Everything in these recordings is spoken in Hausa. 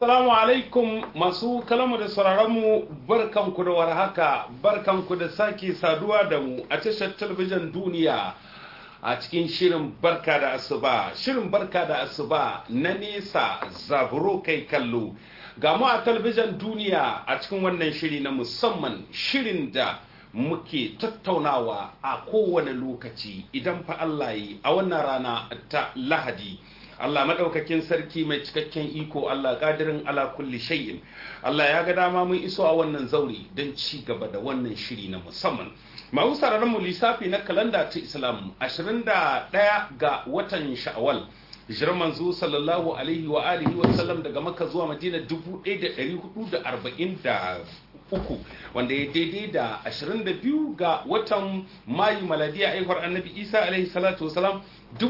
Assalamu alaikum masu kalamu da sauraronmu barkanku da warhaka barkanku da sake saduwa da mu a tashar talabijin duniya a cikin shirin barka da asuba shirin barka da asuba na nesa zaburo kai kallo ga mu a talabijin duniya a cikin wannan shiri na musamman shirin da muke tattaunawa a kowane lokaci idan fa Allah yi a wannan rana ta lahadi Allah madaukakin sarki mai cikakken iko Allah kadirin ala kulli shay'in Allah ya ga dama mun iso a wannan zauri don ci gaba da wannan shiri na musamman masu sararin mu lissafi na kalanda ta Islam 21 ga watan Sha'wal hijirar manzo sallallahu alaihi wa alihi wa sallam daga Makka zuwa Madina 1443 wanda ya daidai da 22 ga watan Mayu maladiya aihuwar Annabi Isa alaihi salatu wasalam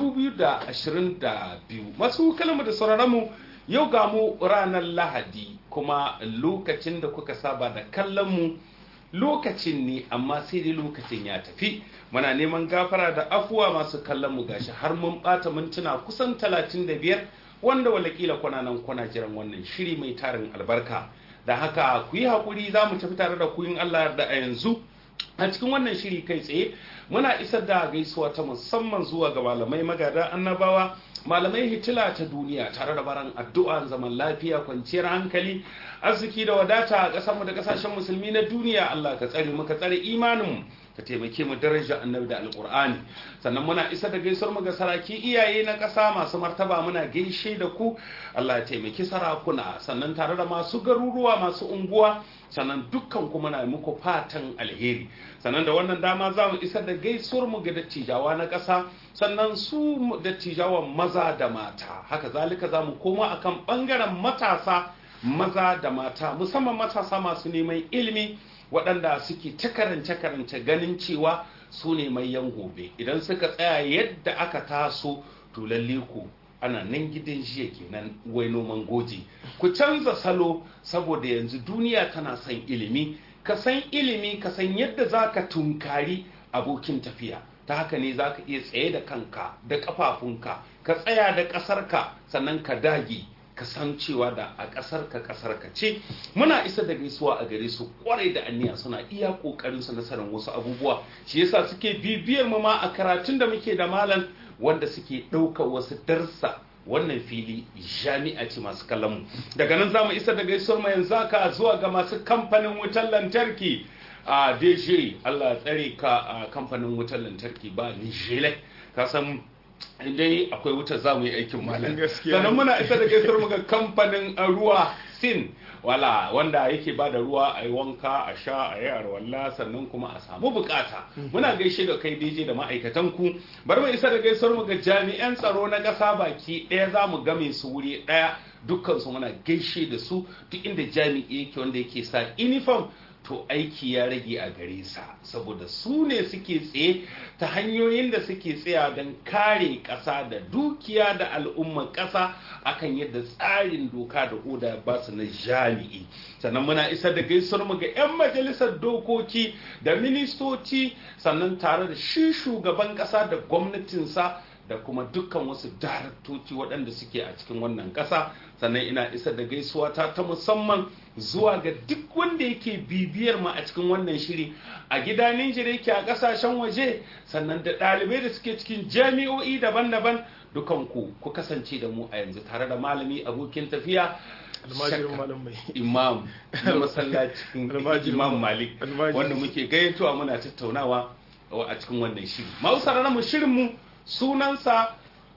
2022 masu kalmar da sauraronmu yau ga mu ranar lahadi kuma lokacin da kuka saba da kallon mu lokacin ne amma sai dai lokacin ya tafi muna neman gafara da afuwa masu kallon mu gashi har mun bata mintuna kusan 35 wanda walakila kuna nan kuna jiran wannan shiri mai tarin albarka da haka ku yi haƙuri za mu tafi tare da ku yin Allah da a yanzu a cikin wannan shiri kai tsaye muna isar da gaisuwa ta musamman zuwa ga malamai magada annabawa malamai hitila ta duniya tare da baran addu'a zaman lafiya kwanciyar hankali arziki da wadata a ƙasarmu da ƙasashen musulmi na duniya Allah ka tsare mu ka tsare imaninmu ka taimake mu daraja annabi da alƙur'ani sannan muna isa da gaisuwar mu ga saraki iyaye na ƙasa masu martaba muna gaishe da ku Allah ya taimaki sarakuna sannan tare da masu garuruwa masu unguwa sannan dukkan kuma na muku fatan alheri sannan da wannan dama za mu isar da gaisuwar mu ga dattijawa na ƙasa sannan su dattijawan maza da mata haka zalika za mu koma akan ɓangaren matasa maza da mata musamman matasa masu neman ilimi waɗanda suke ta karance-karance ganin cewa su ne mai yan gobe idan suka tsaya yadda aka taso to lalle ku ana nan gidan jiya kenan wai noman goji ku canza salo saboda yanzu duniya tana son ilimi ka san ilimi ka san yadda za ka tunkari abokin tafiya ta haka ne za ka iya tsaye da kanka da ƙafafunka ka tsaya da ƙasarka sannan ka dage ka san cewa da a ƙasar ka ƙasar ka ce muna isa da gaisuwa a gare su kwarai da aniya suna iya ƙoƙarin su nasarar wasu abubuwa shi yasa suke bibiyar mu ma a karatun da muke da malam wanda suke ɗaukar wasu darsa wannan fili jami'a ce masu kallon mu daga nan zamu isa da gaisuwar mu yanzu ka zuwa ga masu kamfanin wutar lantarki a DJ Allah tsare ka a kamfanin wutar lantarki ba ni jele ka san dai akwai wutar za mu yi aikin malam sannan muna isa da gaisar mu ga kamfanin ruwa sin wala wanda yake ba da ruwa a yi wanka a sha a yi arwalla sannan kuma a samu bukata muna gaishe da kai DJ da ma'aikatan ku bar mu isa da gaisar mu ga jami'an tsaro na ƙasa baki ɗaya za mu game su wuri ɗaya dukkan su muna gaishe da su duk inda jami'i yake wanda yake sa uniform to aiki ya rage a gare sa saboda su ne suke tsaye ta hanyoyin da suke tsaya don kare ƙasa da dukiya da al'umman ƙasa akan yadda tsarin doka da oda ba su na jami'i sannan muna isar da gaisuwar mu ga 'yan majalisar dokoki da ministoci sannan tare da shi shugaban ƙasa da gwamnatinsa da kuma dukkan wasu daraktoci waɗanda suke a cikin wannan ƙasa sannan ina isa da gaisuwa ta ta musamman zuwa ga duk wanda yake bibiyar mu a cikin wannan shiri a gida Nijar yake a ƙasashen waje sannan da ɗalibai da suke cikin jami'o'i daban-daban dukan ku ku kasance da mu a yanzu tare da malami abokin tafiya almajirin malam mai imam na masallacin imam malik wanda muke gayyatowa muna tattaunawa a cikin wannan shiri ma'usar mu shirin mu sunansa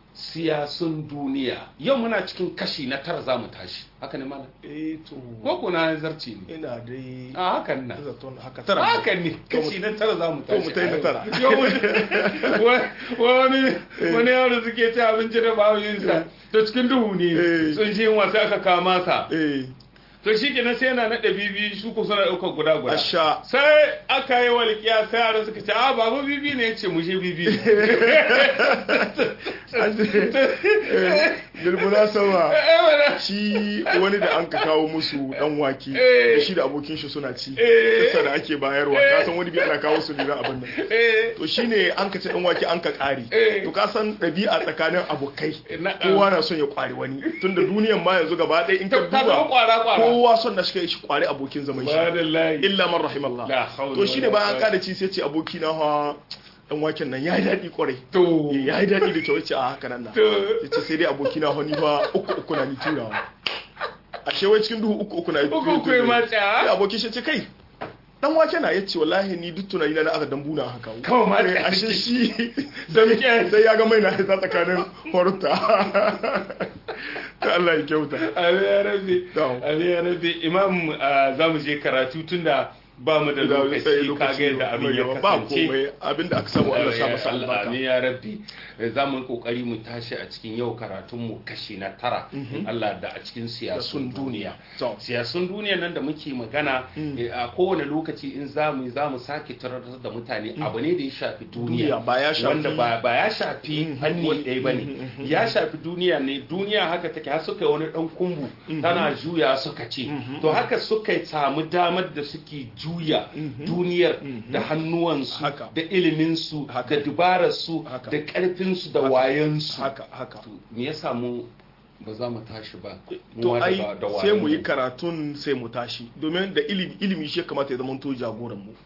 siyasun duniya yau muna cikin kashi na tara za mu tashi haka ne mana eh to ko kuna zarci ne ina dai a hakan na zaton haka tara haka ne kashi na tara za mu to tashi mu tai na tara Yau mu- wa- wani wani yaro suke ci abinci da bawuyinsa to cikin duhu ne Eh. sun ji wasa aka kama sa eh to shi kenan sai yana naɗa bibi su ku suna ɗaukar guda guda asha sai aka yi walƙiya sai yaran suka ce a babu bibi ne ya ce mu je bibi bilbuna sama eh mana shi wani da an ka kawo musu dan wake Eh. da shi da abokin shi suna ci Eh. kasa da ake bayarwa ka san wani bi ana kawo su liran abin nan eh to shine an ka ci dan wake an ka kare Eh. to ka san ɗabi'a tsakanin abokai Na'am. kowa na son ya kwari wani tunda duniyan ma yanzu gaba ɗaya in ka ta ta zama duba kwara kwara kowa son na shi kai shi kwari abokin zaman shi Subhanallahi. illa man rahimallah La hawla to shine wala bayan an quwwata. kada ci sai ce aboki na ha dan waken nan yayi daɗi kwarai to ya yi daɗi da kyau ce a haka nan na To. ya ce sai dai aboki na honi ba uku uku na ni turawa a shewai cikin duhu uku uku na ni Uku uku ya matsa. sai aboki shi ce kai dan wake na yace wallahi ni duk tunani na na aka dambu na haka Kawai matsa Eh, ashe take. shi Damƙe. sai ya ga mai na hita tsakanin horta ta Allah ya kyauta Ali ya rabe Na'am. Ali ya rabe imam ah, za mu je karatu tunda ba mu da lokaci kaga yadda abin ya ba kasance komai abinda aka samu Allah sa masa Allah albarka amin ya rabbi za mu yi kokari mu tashi a cikin yau karatun mu kashi na tara in Allah da a cikin siyasun Siyasun duniya duniya. To. siyasun duniya nan da muke magana eh, a kowane lokaci in za mu za mu sake tarar da mutane abu ne da ya shafi duniya Duniya, ba ya shafi- wanda ba ba ya shafi Mhm. fanni ɗaya bane ya shafi duniya ne duniya haka take har suka yi wani dan kumbu tana juya suka ce to haka suka samu damar da suke juya duniyar da hannuwansu Haka. da iliminsu Haka. da dubararsu Haka. da ƙarfinsu da wayansu haka haka To, me ya samu ba za mu tashi ba mu to ma da ai ba- da sai mu yi wayanmu. karatun sai mu tashi domin da ilimi ilimi shi ya kamata ya zama to jagoran mu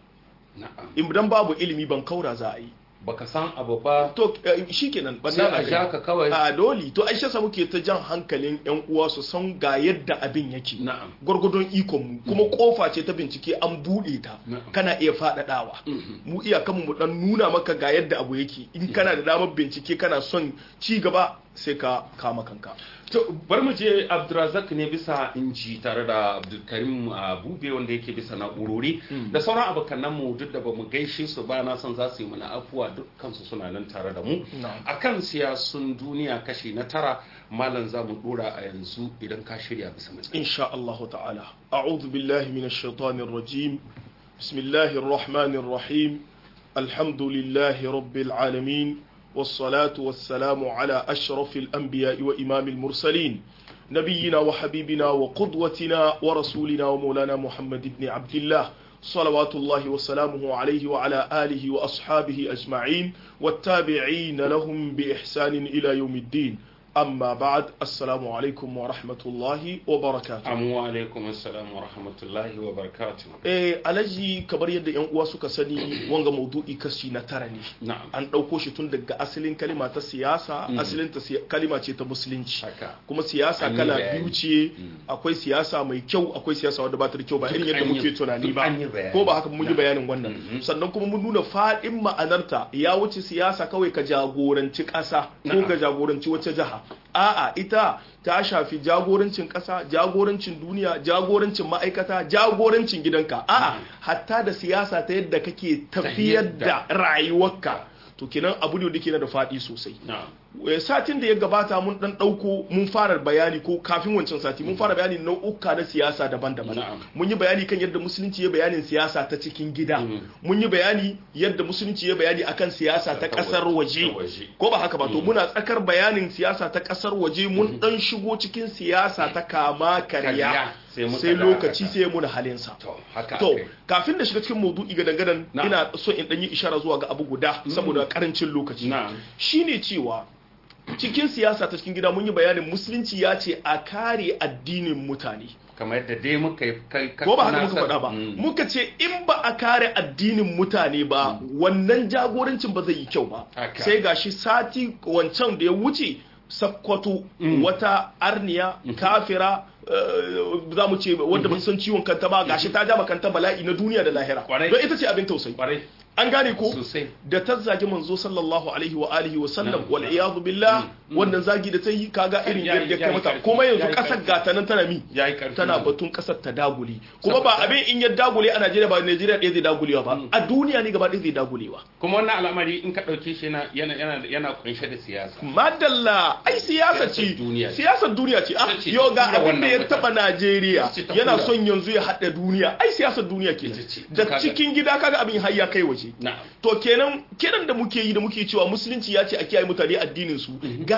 na'am idan babu ilimi ban kaura za a yi baka san abu ba to eh, shikenan ban sai na a ja ka kawai a doli to aisha sa muke ta jan hankalin yan uwa su san ga yadda abin yake na'am gwargwadon ikon mu kuma kofa ce ta bincike an bude ta Na'am. kana iya faɗaɗawa mu iyakan mu dan nuna maka ga yadda abu yake in kana da damar bincike kana son ci gaba sai ka kama kanka to bar mu je Abdulrazak ne bisa inji tare da Abdulkarim Abube wanda yake bisa na'urori da sauran abokanan mu duk da bamu gaishe su ba na san za su yi mana afuwa dukkan su suna nan tare da mu Na'am. akan siyasun duniya kashi na tara malam za mu dora a yanzu idan ka shirya bisa mai إن شاء الله تعالى أعوذ بالله من الشيطان الرجيم بسم الله الرحمن الرحيم الحمد لله رب العالمين والصلاة والسلام على أشرف الأنبياء وإمام المرسلين نبينا وحبيبنا وقدوتنا ورسولنا ومولانا محمد بن عبد الله صلوات الله وسلامه عليه وعلى آله وأصحابه أجمعين والتابعين لهم بإحسان إلى يوم الدين أما بعد السلام عليكم ورحمة الله وبركاته Amu alaikum assalam wa rahmatullahi wa barakatuh. eh alaji kamar yadda yan uwa suka sani wanga maudu'i kashi na tara ne Na'am. an ɗauko shi tun daga asalin kalima ta siyasa asalin ta siya- kalima ce ta musulunci Haka. kuma siyasa An yi kala bayani. biyu ce akwai siyasa mai kyau akwai siyasa wadda ba ta da kyau ba Duk irin yadda an yi- muke tunani duk ba an yi bayani. ko ba haka mun yi Na'am. bayanin wannan sannan kuma mun nuna faɗin ma'anarta ya wuce siyasa kawai ka jagoranci ƙasa ko Na'am. ka jagoranci wacce jiha a'a ita ta shafi jagorancin ƙasa jagorancin duniya jagorancin ma'aikata jagorancin gidanka a'a hatta da siyasa ta yadda kake tafiyar da rayuwarka to kenan abu ne da ke da faɗi sosai Na'am. Eh, satin da ya gabata mun dan dauko mun fara bayani ko kafin wancan sati mun fara bayani nau'uka na siyasa daban-daban Na'am. mun yi bayani kan yadda musulunci ya bayanin siyasa ta cikin gida mun yi bayani yadda musulunci ya bayani akan siyasa ta Ta kasar waje. waje Ta waje. ko ba haka ba to muna tsakar bayanin siyasa ta kasar waje mun dan shigo cikin siyasa ta kama Karya. karya Sai muka sai dakata. lokaci sai muna halinsa To, haka to akai. kafin da shiga cikin maudu'i ga dangadan Na'am. ina so in dan yi ishara zuwa ga abu guda saboda karancin lokaci Na'am. shine cewa cikin siyasa ta cikin gida mun yi bayanin musulunci ya ce a kare addinin mutane Kamar yadda dai muka yi kai ka- ko ba haka muka tunasar- faɗa ba Mm. muka ce in ba a kare addinin mutane ba wannan jagorancin ba zai yi kyau ba Haka. sai gashi sati wancan da ya wuce sakkwato wata arniya kafira eh, za mu ce wadda ba san ciwon kanta ba gashi ta ja kanta bala'i na duniya da lahira Kwarai. don ita ce abin tausayi Kwarai. an gane ko Sosai. da ta zagi manzo sallallahu alaihi wa alihi wa sallam Na'am. wal iyadu billah wannan zagi da ta yi kaga irin Ya yi- yadda ya kai yi mata karfi. kuma Ya yanzu yi kasar karfi. gata nan tana mi Ya yi karfi. tana batun kasar ta dagule kuma ba Saboda- abin in ya dagule a Najeriya ba Najeriya ɗaya zai dagulewa ba a duniya ne gaba ɗaya zai dagulewa Kuma wannan al'amari in ka ɗauke shi yana yana yana yana kunshe da siyasa. madalla ai siyasa ce Siyasar duniya ce. siyasar duniya ce ah Ita ce yau ga ta tura abin da ya wannan taba Najeriya Ita ce ta yana tura. son yanzu ya haɗa duniya ai siyasar duniya ke Ita ce. da Kaga- cikin gida kaga abin har ya kai waje Na'am. to kenan kiran da muke yi da muke cewa musulunci ya ce a kiyaye mutane addinin su ga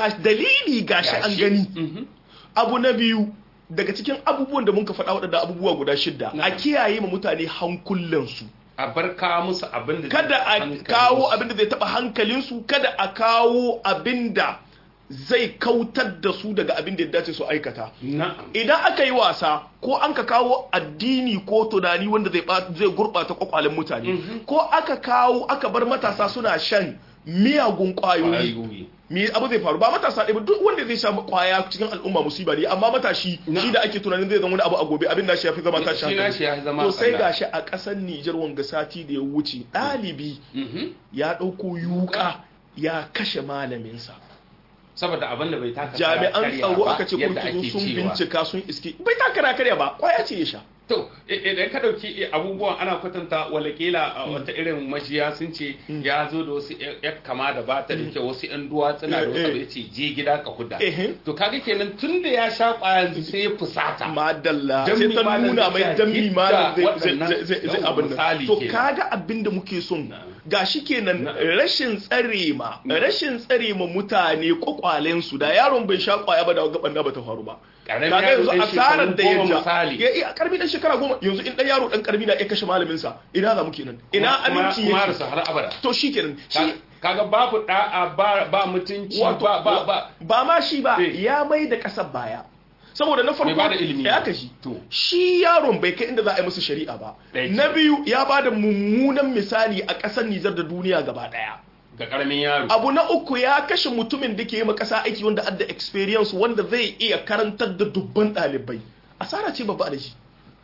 ga dalili gashi an Gashi. gani Mhm. abu na biyu daga cikin abubuwan da muka faɗa waɗanda abubuwa guda shidda a Na'am. kiyaye ma mutane hankulansu a bar kawo musu abin da kada a kawo abin da zai taɓa hankalinsu kada a kawo abin da zai kautar da su daga abin da ya dace su aikata na'am idan aka yi wasa ko an ka kawo addini ko tunani wanda zai ba- zai gurɓata kwakwalen mutane ko aka kawo aka bar matasa suna shan miyagun ƙwayoyi Ƙwayoyi. me abu zai faru ba matasa ɗaya ba duk wanda zai sha kwaya cikin al'umma musiba ne amma matashi Na. shi da ake tunanin zai zama wani abu a gobe abin da shi ya fi zama tashi Shi na shi ya fi zama to sai ɓanna. gashi a ƙasar Nijar wanga sati da ya wuce ɗalibi Mhm. ya ɗauko yuka ya kashe malaminsa saboda abin da bai taka kara jami'an karya tsaro ba, aka ce yadda kurkuku ake sun cewa. bincika sun iske bai takara karya ba kwaya ce ya sha To, i- idan ka ɗauki abubuwan ana kwatanta walakila a wata irin majiya sun ce ya zo da wasu ya kama da ba ta da kyau wasu ‘yan duwatsuna da Eh, wasu eh. abu ya ce je gida ka kuda. Ehe. To, kaga kenan tun da ya sha ƙwayan sai ya fusata. madalla Dan sai mi ta malam nuna zai mai sa dan mi hidda malam zai- waɗannan zai zai- zai yawon abin nan misali to kenan. kaga abin da muke son Na'am. gashi kenan Na'am. rashin tsare ma rashin tsare ma mutane kwakwalen su da yaron bai sha kwaya ba da gaban da bata faru ba Ƙaramin kaga yaro yanzu ɗan asarar da shekaru ya goma ja misali. ya iya karbi dan shekara goma yanzu in dan yaro dan karbi na ya kashe malamin sa ina za mu kenan ina Kuma- aminci kuma yake rasu har abada. to shikenan shi Ka- Kaga babu da'a ba ba mutunci wato ba ba ba. ba ma shi ba Eh. ya mai da kasar baya saboda na farko Bai bada ilimi ya ba. kashi To. shi yaron bai kai inda za a yi musu shari'a ba Ɗaya na biyu ya ba da mummunan misali a ƙasar Nijar da duniya gaba ɗaya Ga ƙaramin yaro. abu na uku ya kashe mutumin da ke yi ma ƙasa aiki wanda adda experience wanda zai iya karantar da dubban ɗalibai asara ce babba da shi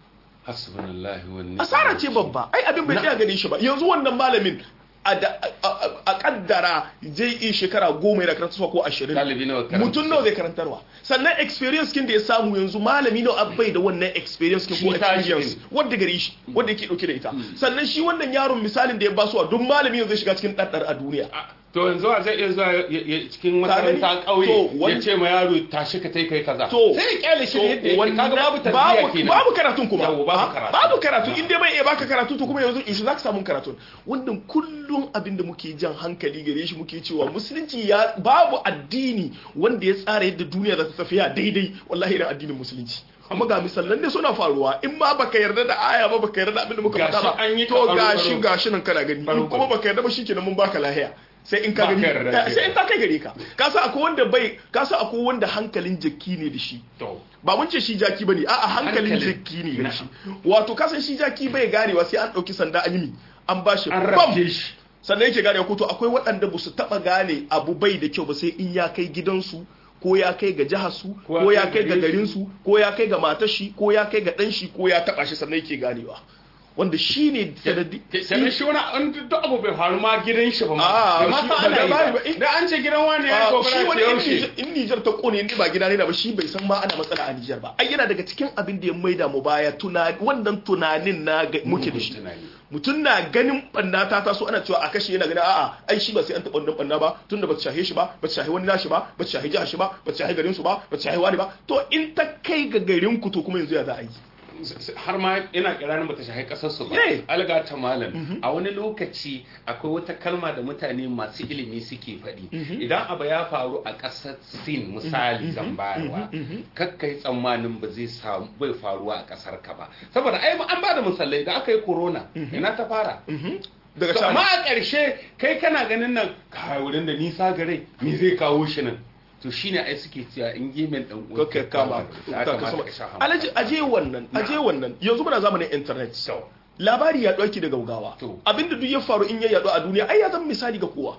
Hasbunallahu wa ni'mal asara ce babba ai abin bai Na- tsaya gare shi ba yanzu wannan malamin a da- a- a- a kaddara zai yi shekara goma yana karantarwa ko ashirin Ɗalibi nawa karanta? mutum nawa zai karantarwa sannan experience kin da ya samu yanzu malami nawa bai da wannan experience kin ko Shi tashi experience din. wanda gare shi wanda yake dauke da ita sannan shi wannan yaron misalin da ya basuwa duk malami yanzu zai shiga cikin ɗaɗɗar a duniya A- to yanzu a zai iya zuwa ya- ya- cikin Ka gani? makaranta To, ƙauye ya wani- ce ma yaro tashi ka tai kai kaza To, sai ya kyale shi to, yadda yake wannan- kaga babu tarbiyya babu- kenan babu karatun kuma Yawwa, babu Ah, karatu. babu karatu in dai bai iya baka karatu to kuma yanzu in za ka samu karatun wannan kullum abin da muke jan hankali gare shi muke cewa musulunci ya babu addini wanda ya tsara yadda duniya za ta tafiya daidai wallahi irin addinin musulunci amma ga misallan ne suna faruwa in ma baka yarda da aya ba baka yarda da abin da muka Gashi faɗa ba an yi to ta gashi ɓaro-ɓaro. gashi nan kana gani in Ɓaro-ɓaro. kuma baka yarda ba shikenan mun baka lahiya sai in ka Ba gani ka yarda Eh, sai in kenan. ta kai gare ka ka san akwai wanda bai ka san akwai wanda hankalin jaki ne da shi to ba mun ce shi jaki bane a'a hankalin Hankalin. jaki ne gare shi wato kasan shi jaki bai garewa sai an dauki sanda an yi mi an ba shi an bam rafke shi sannan yake ganewa ko to akwai waɗanda ba su taba gane abu bai da kyau ba sai in ya kai gidansu ko ya kai ga jihar su ko ya kai ga garin su ko ya kai ga matar shi ko ya kai ga dan shi ko ya taba shi sannan yake ganewa wanda shine sanadi sannan shi wani an duk abu bai faru ma gidan shi ba ma Ah, bai ma shi- san ana yi ba- ba ba- in- da an ce gidan wani ya Ah, gobara shi ce wani in yaushe Nijar- in Nijar ta kone ne ba gida ne da ba shi bai san ma ana matsala a Nijar ba ai yana daga cikin abin da ya maida mu baya tunani wannan tunanin na ga- muke da shi tunani. mutum na ganin banna ta taso ana cewa a kashe yana ganin a'a ai shi ba sai an taɓa wannan banna ba tunda ba ta shahe shi ba ba ta shahe wani nashi ba ba ta shahe jihar shi ba ba ta shahe garin su ba ba ta shahe wani ba to in ta kai ga garin ku to kuma yanzu ya za a yi har ma ina kiranin bata shahi kasar su ba Yeah. alga ta malam a wani lokaci akwai wata kalma da mutane masu ilimi suke faɗi idan abu ya faru a ƙasar sin misali zan bayarwa kakkai tsammanin ba zai samu bai faruwa a ƙasar ka ba saboda ai an ba da misalai da aka yi corona ina ta fara daga to amma can a ƙarshe kai kana ganin nan kai wurin da nisa gare me zai kawo shi nan to shine ai suke cewa in gemen dan uwa ka kama ya ka kamata sama ka sha alaji aje wannan aje wannan yanzu muna zamanin internet so labari ya ɗauki da gaugawa To. abinda duk ya faru in ya yaɗu a duniya ai ya zama misali ga kowa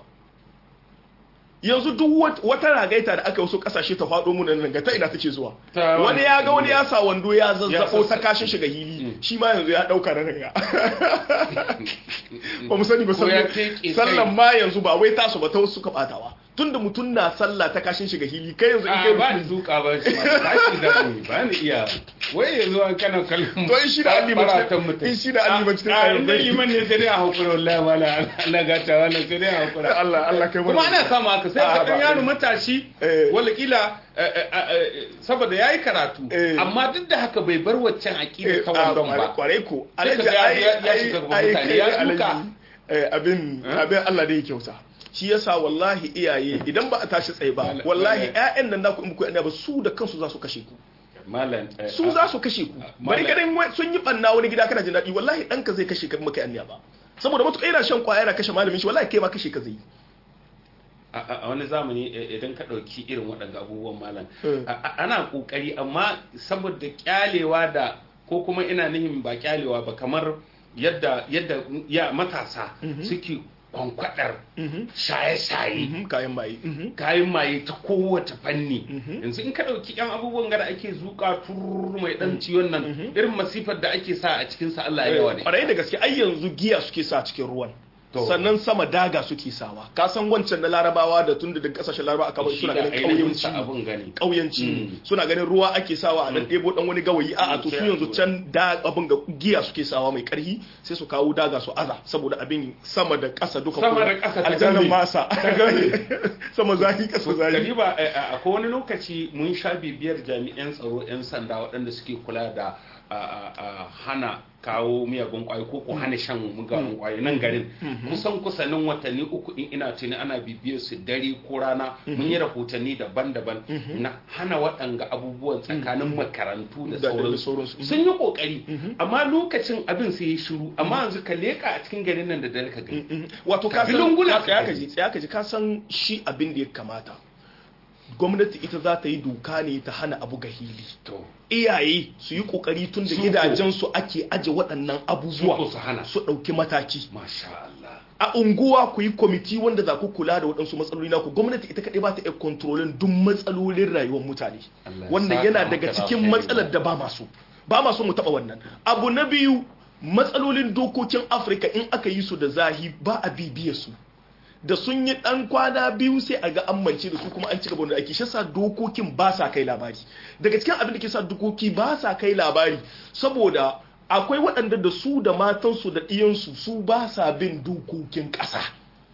yanzu duk wat- wata ragaita da aka wasu kasashe ta faɗo mu nan ga ta ina take zuwa Ta wani ya ga wani ya sa wando ya zazzabo sassa- ta kashin shiga hili Mm. shi ma yanzu ya ɗauka na ranga ba mu sani ba Ko ya sallan teke kai. sallan ma yanzu ba wai tasu ba ta wasu suka batawa tunda mutum na sallah ta kashin shiga hili kai yanzu in a kai ba ni mutum duka ba shi ma tashi da ni ba ni iya wai yanzu an kana kallon To in shi da an liman cikin- baratan mutum. in shi da an liman cikin a tsarin inda bai. liman ne sai dai a hakura wallahi wala Allah gata wala sai dai a hakura Allah Allah kai kuma ana samu haka sai Ah, ka ba- dan yaro matashi Eh. wala kila eh, eh, eh, saboda yayi karatu Eh. amma duk da haka bai bar waccan aqida Eh, ta a, wandon ba kwarai ko Sai ka Alhaji, ga ya- ai- ya ai- shiga gaban ai mutane, kai ya alhaji, duka. eh, abin Eh? abin Allah da ya kyauta shi yasa wallahi iyaye idan ba a tashi tsaye ba Malam- wallahi malam- ƴaƴan nan naku in muku yana ba su da kansu za su kashe ku malam eh, su za su kashe ku bari Malam- ganin wai sun yi banna wani gida kana jin daɗi wallahi ɗanka zai kashe ka in maka anniya ba saboda matuƙa yana shan kwaya yana kashe malamin shi wallahi kai ma kashe ka zai yi a a- a wani zamani eh, idan ka ɗauki irin waɗanda abubuwan malam Mm. a- a- ana ƙoƙari amma saboda ƙyalewa da ko kuma ina nihin ba ƙyalewa ba kamar yadda yadda ya matasa suke kwankwadar shaye-shaye Mhm, kayan maye Mhm. kayan maye ta kowace fanni Mhm. yanzu in ka ɗauki yan abubuwan da ake zuƙa turur mai ɗan ciwon nan irin masifar da ake sa a cikinsa Allah ya yawa ne Ƙwarai da gaske ai yanzu giya suke sa cikin ruwan To. sannan sama daga suke sawa ka san wancan na larabawa da tun da daga kasashen larabawa aka bar shi suna da ganin ainihin ƙauyenci sa abun gani ƙauyenci Mm. suna ganin ruwa ake sawa a nan ɗebo ɗan wani gawayi a'a to su sai a yanzu tura. can da abin ga giya suke sawa mai ƙarfi sai su kawo daga su aza saboda abin sama da ƙasa duka Sama kuma da ƙasa ta aljannan game. masa Ta game. sama zahi ƙasa zahi Kariba akwai wani lokaci mun sha bibiyar jami'an tsaro 'yan sanda waɗanda suke kula da a, a, a hana kawo miyagun kwayo ko ko hana shan miyagun kwayo nan garin kusan kusanin watanni uku in ina tuni ana bibiyar su dare ko rana mun yi rahotanni daban-daban na hana waɗanga abubuwan tsakanin makarantu da Da- da sauransu sauransu. sun yi kokari amma lokacin abin sai ya shiru amma yanzu ka leka a cikin garin nan da dare ka gani Mhm. wato ka san Filin ka tsaya ka ji tsaya ka ji ka san shi abin da ya kamata gwamnati ita za ta yi doka ne ta hana abu ga hili to iyaye su yi kokari tun da Su ko. gidajensu ake aje waɗannan Su ko abubuwa su hana. su ɗauki mataki masha Allah a unguwa ku yi kwamiti wanda za ku kula da waɗansu matsaloli naku gwamnati ita kaɗai ba ta iya kontrolin duk matsalolin rayuwar mutane Allah ya wannan saka yana maka daga da cikin alheri. matsalar da ba masu ba masu mu taɓa wannan abu na biyu matsalolin dokokin afirka in aka yi su da zahi ba a bibiye su da sun yi ɗan kwana biyu sai a ga an mance da su kuma an ci gaba da aiki shi yasa dokokin ba sa kai labari daga cikin abin da ke sa dokoki ba sa kai labari saboda akwai waɗanda da su da matansu da ɗiyansu su ba sa bin dokokin ƙasa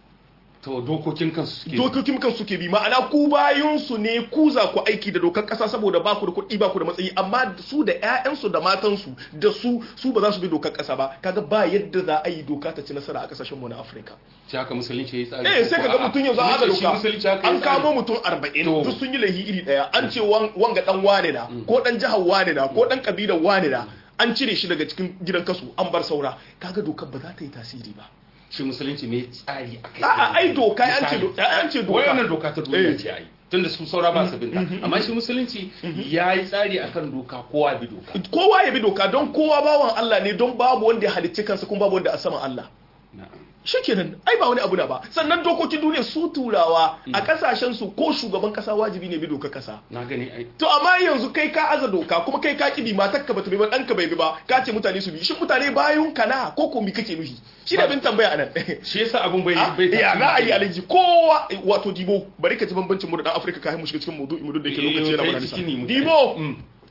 to dokokin kansu suke dokokin kan suke bi ma'ana ku bayansu ne ku za ku aiki da dokar ƙasa saboda ba ku da kuɗi ba ku da matsayi amma su da 'ya'yansu da matansu da su su ba za su bi dokar ƙasa ba kaga ba yadda za a yi doka ta ci nasara a ƙasashen mu na Afirka shi haka musulunci ya yi tsari eh sai kaga mutum yanzu a Musulunci- musulunci haka doka ya an tsari. kamo mutum 40 To. duk sun yi laihi iri daya an ce wan- wanga dan wane na ko dan jihar wane na ko dan kabilar wane na an cire shi daga cikin gidan kasu an bar saura kaga dokar ba za ta yi tasiri ba shi musulunci mai tsari a kai A'a, ai doka, ai an ce do- ai an ce doka. wannan doka ta duniya Eh. ce ai tunda su saura ba su binta amma shi musulunci ya yi tsari akan doka kowa bi doka kowa ya bi doka don kowa bawan Allah ne don babu wanda ya halicci kansa kuma babu wanda a saman Allah na'am shikenan ai ba wani abu na ba sannan dokokin duniya su turawa a kasashen su ko shugaban kasa wajibi ne bi doka kasa na gani ai to amma yanzu kai ka aza doka kuma kai ka kibi matar ka bata bi ba ɗanka bai bi ba ka ce mutane su bi shin mutane bayun ka na ko ko mi kake nufi shi da bin tambaya anan shi yasa abun bai Ah, bai ya za a yi alaji kowa wato dibo bari ka ci bambancin mu da dan afirka ka mu shiga cikin maudu'i mu duk da yake Eh, lokaci yana kai mana ciki ne nisa mu- dibo Mm.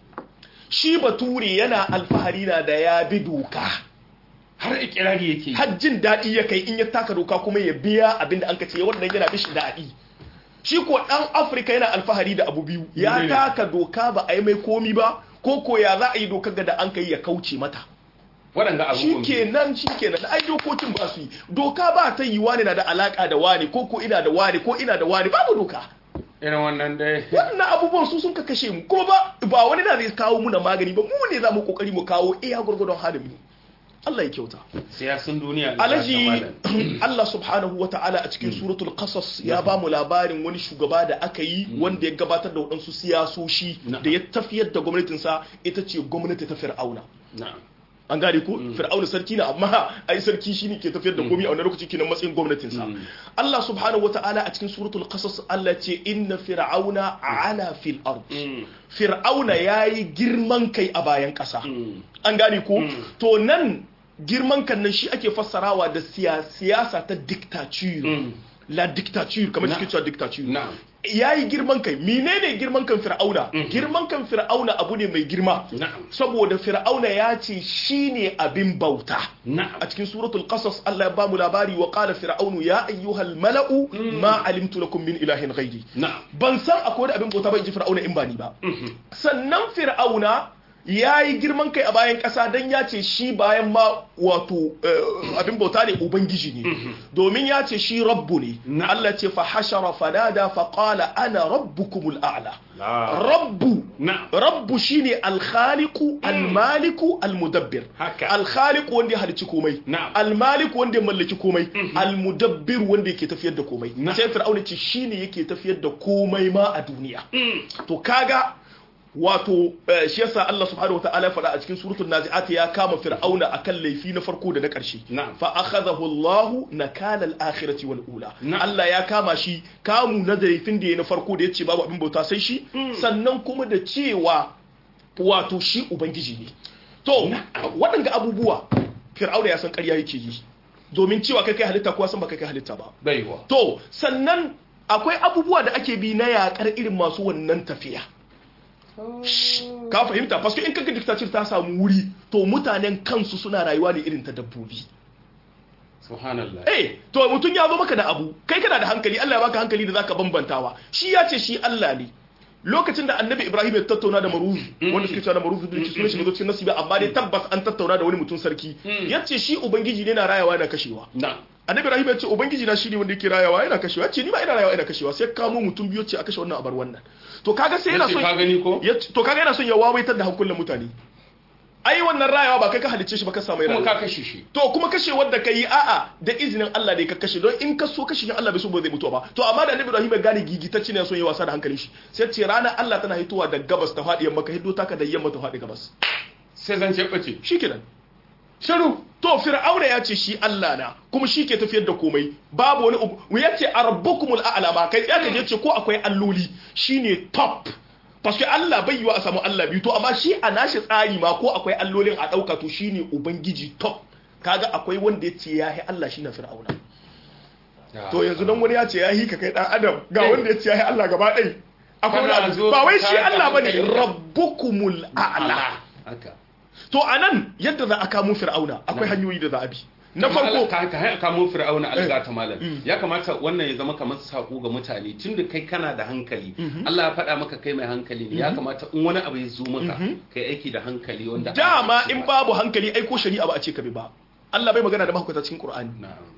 shi bature yana alfahari na da ya bi doka har ikirari yake yi. har jin daɗi ya kai in ya taka doka kuma ya biya abin da an ka ce wannan yana bishi daɗi shi ko ɗan afirka yana alfahari da abu biyu ya Menene? taka doka ba a yi mai komi ba ko ko ya za a yi dokar ga da an kai ya kauce mata waɗanda shi abubuwan kenan shi kenan ai dokokin ba su yi doka ba ta yi wani na da alaka da wani ko ko ina da wani ko ina da wani babu doka irin wannan dai wannan abubuwan su sun ka kashe mu kuma ba ba wani na zai kawo muna magani ba mu ne za mu kokari mu kawo iya gurgurdon halin mu Allah ya kyauta siyasun duniya da alaji ta malam. Allah subhanahu wa ta'ala a cikin suratul qasas ya ba mu labarin wani shugaba da aka yi wanda ya gabatar da waɗansu siyasoshi Na'am. da ya tafiyar da gwamnatinsa ita ce gwamnati ta fir'auna na'am an gane ko fir'auna sarki na amma ai sarki shine ke tafiyar da komai a wannan lokaci kenan matsayin gwamnatinsa Allah subhanahu wa ta'ala a cikin suratul qasas Allah ce inna fir'auna ala fil ard Mm. fir'auna yayi girman kai a bayan ƙasa Mm. an gane ko to nan girman kan nan shi ake fassarawa da siya- siyasa ta dictature Mm. la dictature kamar Na- cikin cewa dictature na'am yayi girman kai menene girman kan fir'auna girman kan fir'auna abu ne mai girma na'am saboda fir'auna ya ce shine abin bauta na'am a cikin suratul qasas Allah ya ba mu labari wa qala fir'aunu ya ayyuhal mala'u ma alimtu lakum min ilahin ghairi na'am ban san akwai wani abin bauta ba in ji fir'auna in ba ni ba sannan fir'auna ya yi girman kai a bayan ƙasa don ya ce shi bayan ma wato eh, abin bauta ne ubangiji ne domin ya ce shi rabbu ne Na. Allah ce fa hashara fanada fa qala ana rabbukumul a'la La. rabbu Na. rabbu shine alkhaliqu almaliku almudabbir Haka. alkhaliqu wanda ya halicci komai Na'am. almaliku wanda ya mallaki komai almudabbir wanda yake tafiyar da komai Na'am. sai fir'auna ce shine yake tafiyar da komai ma a duniya to kaga wato eh, shi yasa Allah subhanahu wataala ya faɗa a cikin suratul nazi'at ya kama fir'auna akan laifi na farko da na ƙarshe Na'am. fa akhadahu Allah nakala al-akhirati wal ula Na'am. Allah ya kama shi kamu na laifin da ya na farko da yace babu abin bauta sai shi sannan kuma da cewa wato shi ubangiji ne to waɗanga abubuwa fir'auna ya san ƙarya yake yi domin cewa kai kai halitta kuwa san ba kai kai halitta ba baiwa to sannan akwai abubuwa da ake bi na yakar irin masu wannan tafiya ka fahimta paske in kaga dictatorship ta samu wuri to mutanen kansu suna rayuwa ne irin ta dabbobi subhanallah eh to mutum ya zo maka da abu kai kana da hankali Allah ya baka hankali da zaka bambantawa shi ya ce shi Allah ne lokacin da annabi Ibrahim ya tattauna da Maruz wanda suke cewa da Maruz da sunan shi ne cikin nasibi amma dai tabbas an tattauna da wani mutum sarki yace shi ubangiji ne na rayawa yana kashewa na annabi Ibrahim ya ce ubangiji na shine wanda yake rayawa yana kashewa ce ni ma ina rayawa ina kashewa sai kamo mutum biyu ce a kashe wannan a bar wannan to kaga sai yana yace son ka gani ko ya to kaga yana son ya wawaitar da hankulan mutane ai wannan rayawa ba kai ka halicce shi ba ka samu kuma rayuwa ka kashe shi to kuma kashe wanda ka yi a'a da izinin Allah ne ka kashe don in ka so kashe shi Allah bai so ba zai mutu ba to amma da Annabi Ibrahim ya gane gigitacce ne son yi wasa da hankalin shi sai ce ranar Allah tana hitowa da gabas ta faɗi yamma ka hiddo taka da yamma ta faɗi gabas sai zan ce bace shikenan shiru to fir'auna ya ce shi Allah na kuma shi ke tafiyar da komai babu wani ubu ya ce arabbukumul a'la ma kai ya kaje ce ko akwai alloli shine top parce que Allah bai yiwa a samu Allah biyu to amma shi a nashi tsari ma ko akwai allolin a dauka to shine ubangiji top kaga akwai wanda ya ce ya yi Allah shine fir'auna to yanzu dan wani ya ce ya yi ka kai dan adam ga Eh. wanda ya ce ya yi Allah gaba ɗai akwai wani Kana abu. zo ba wai ka shi tada Allah bane hankali. rabbukumul a'la haka to anan yadda za a kamo fir'auna akwai hanyoyi da za a bi na Amma farko ka ka ka kamo fir'auna alga ta malam ya kamata wannan ya zama kamar sako ga mutane tunda kai kana da hankali Allah ya faɗa maka kai mai hankali ne ya kamata in wani abu ya zo maka kai aiki da hankali wanda dama in babu hankali ai ko shari'a ba a ce ka bi ba Allah bai magana da mahaukata cikin Qur'ani na'am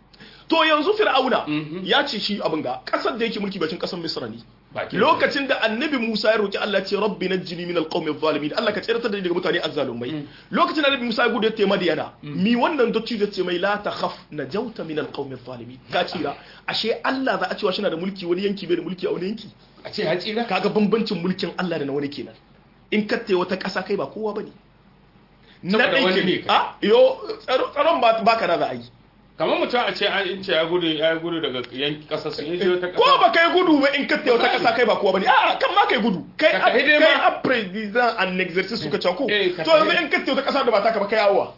to yanzu fir'auna Mhm. ya ce shi abin ga kasar da yake mulki bacin kasar Misra ne Bakin lokacin da annabi Musa ya roki Allah ya ce rabbi najjini min alqawmi adh-dhalimin Allah ka tsiratar da ni daga mutane azzalumai lokacin da annabi Musa ya gudu ya tema Madiyana mi wannan dotti da ce mai la takhaf najauta min alqawmi adh-dhalimin ka tsira ashe Allah za a cewa shi na da mulki wani yanki bai da mulki a wani yanki a ce ya tsira kaga bambancin mulkin Allah da na wani kenan in katte wata ƙasa kai ba kowa bane na Saboda ɗai wani ne ke kai. a yo tsaro- tsaron ba baka na za a yi kamar mutum a ce an in ce ya gudu ya gudu daga yanki kasar su in je wata ko kasa ba kai gudu ba in katte wata ƙasa kai ba kowa bane a kan ma kai gudu kai Ka a- tafi dai kai ma. a president an exercice suka cako Eh, ka to yanzu tafi. in katte wata ƙasa da ba taka ba kai awa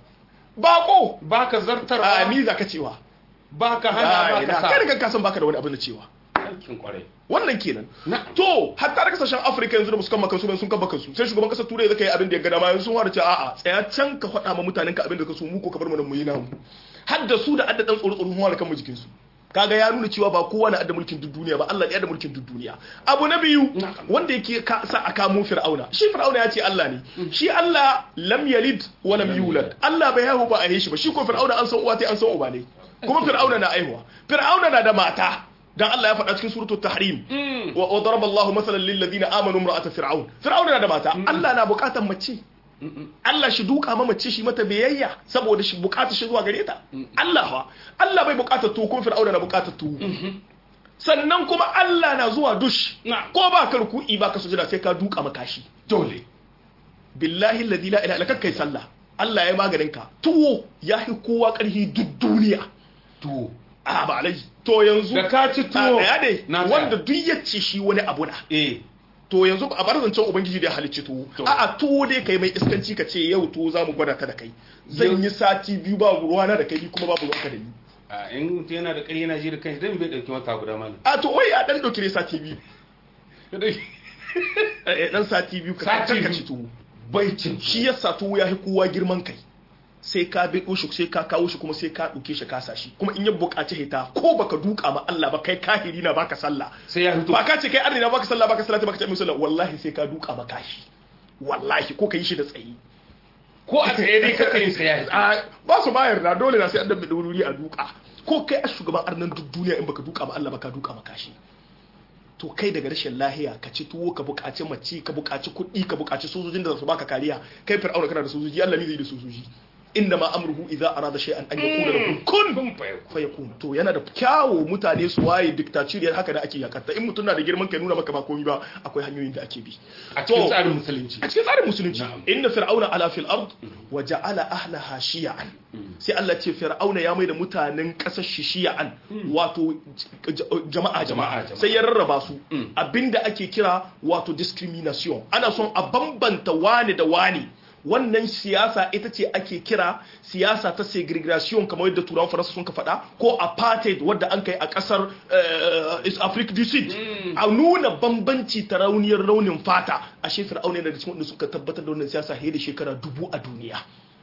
bako baka a zartarwa ni za ka cewa baka hana Ai, baka na, sa kai daga kasan baka da wani abin da cewa aikin kwarai wannan kenan Na'am. to hatta da kasashen afirka yanzu da musu kan makansu sun kan makansu sai shugaban kasar turai zaka yi abin da ya gada ma yanzu sun fara cewa a'a tsaya can ka faɗa ma mutanen ka abin da ka so mu ko ka bar mu nan mu yi namu har da su da adda dan tsoro tsoro sun fara kan mu jikin su kaga ya nuna cewa ba kowa na adda mulkin duk duniya ba Allah ya da mulkin duk duniya abu na biyu Na'am. wanda yake ka sa a kamo fir'auna shi fir'auna ya ce Allah ne shi Allah lam yalid wa lam yulad Allah bai haihu ba a yi shi ba shi ko fir'auna an san uwa ta an san uba ne kuma fir'auna na aihuwa fir'auna na da mata dan Allah ya faɗa cikin suratul tahrim wa wa daraba Allahu masalan lil ladina amanu imra'ata fir'aun fir'auna na da mata Allah na bukatar mace Allah shi duka ma mace shi mata biyayya saboda shi bukatar shi zuwa gare ta Allah fa Allah bai bukatar tuwo kuma fir'auna na bukatar tuwo sannan kuma Allah na zuwa dush Na. ko ba ka ruku'i ba ka sujada sai ka duka maka shi dole billahi alladhi la ilaha illa kai sallah Allah ya maganin ka tuwo ya fi kowa karhi duk duniya to a ba alai to yanzu da ka ci tuwo a daya ne na tsaya. wanda duk ya ce shi wani abu na eh to yanzu a bar zancen ubangiji da ya halicci tuwo To. a a tuwo dai kai mai iskanci ka ce yau tuwo za mu gwada ta da kai zan yi sati biyu ba ruwana da kai ni kuma babu ruwanka da ni a in mutum yana da ƙarya yana ji da kanshi dan bai dauki wata guda mana a to wai a dan dauki ne sati biyu Eh, dan sati biyu ka Sati ka biyu. ci tuwo bai cin shi yasa tuwo ya fi kowa girman kai sai ka bi shi sai ka kawo shi kuma sai ka ɗauke shi kasa shi kuma in ya buƙaci hita ko baka duka ma Allah ba kai kahiri na baka sallah sai ya fito ba ka ce kai arni na baka sallah baka sallah baka ce min sallah wallahi sai ka duka ma kashi wallahi ko ka yi shi da tsayi ko a tsaye dai kaka yin saya a ba su bayar da dole na sai an dabbe da wuri a duka ko kai a shugaban arnan duk duniya in baka duka ba Allah baka duka maka shi to kai daga rashin lahiya ka ci tuwo ka buƙaci mace ka buƙaci kuɗi ka buƙaci sojojin da za su baka kariya kai fir'auna kana da sojoji Allah ne zai da sojoji inda ma amruhu idza arada shay'an an yaqula lahu kun kun fa fayakun to yana da kyawo mutane su waye dictatoriyar haka da ake yakarta in mutum na da girman kai nuna maka ba komai ba akwai hanyoyin da ake bi a cikin To, tsarin musulunci a cikin tsarin musulunci Na'am. inna fir'auna ala fil ard wa ja'ala ahlaha shi'an sai Allah ce fir'auna ya maida mutanen kasar shi shi'an wato j- j- jama'a Jama'a, jama'a jama'a. sai ya rarraba su Mm. abinda ake kira wato discrimination ana son a bambanta wani da wani wannan siyasa ita ce ake kira siyasa ta segregation kamar yadda turawan faransa sun ka faɗa ko apartheid wadda an kai a ƙasar eh, East Africa du Sud a nuna bambanci ta rauniyar raunin fata a shefir aune da cikin wanda suka tabbatar da wannan siyasa fiye da shekara dubu a duniya